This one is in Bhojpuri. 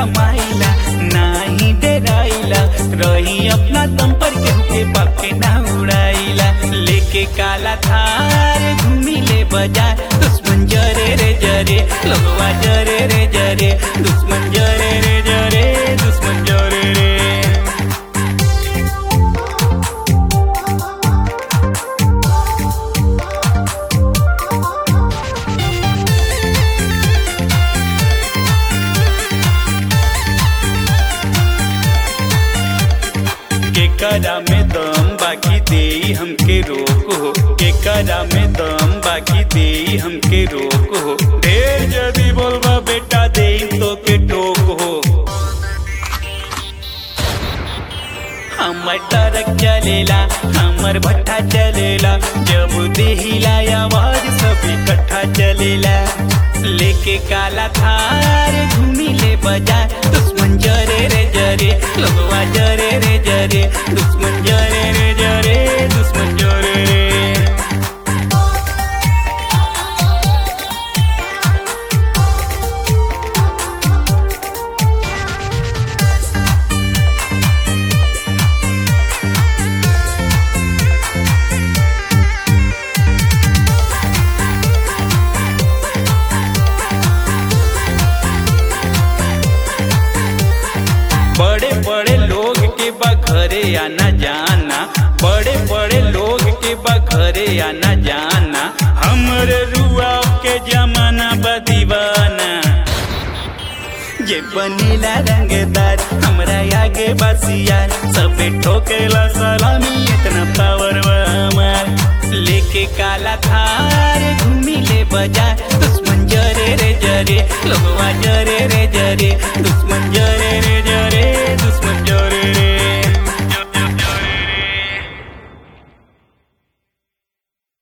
कमाइला नाही डराइला रही अपना दम पर केहू के बाप के ना उड़ाइला लेके काला थार घूमी ले बाजार दुश्मन जरे रे जरे लगवा जरे रे जरे दुश्मन जरे रे जरे दुश्मन जरे रे केकरा में दम बाकी दे हमके रोक हो केकरा में दम बाकी दे हमके रोक हो ढेर जदी बोलबा बेटा दे तो के टोक हो हमर ट्रक चलेला हमर भट्ठा चलेला जब देहिला आवाज सब इकट्ठा चलेला लेके काला थार घूमी ले बाजार दुश्मन जरे रे जरे लगवा जरे रे जरे दुश्मन जरे रे जरे दुश्मन जरे रे बड़े बड़े लोग के बा घरे आना जाना बड़े बड़े लोग के बा घरे आना जाना हमरे रुआ के जमाना बा दीवाना ये बनीला रंगदार हमरा आगे बसियार सबे ठोकेला सलामी इतना पावर बा हमार लेके काला थार घूमी ले बाजार दुश्मन जरे रे जरे लोगवा जरे रे जरे दुश्मन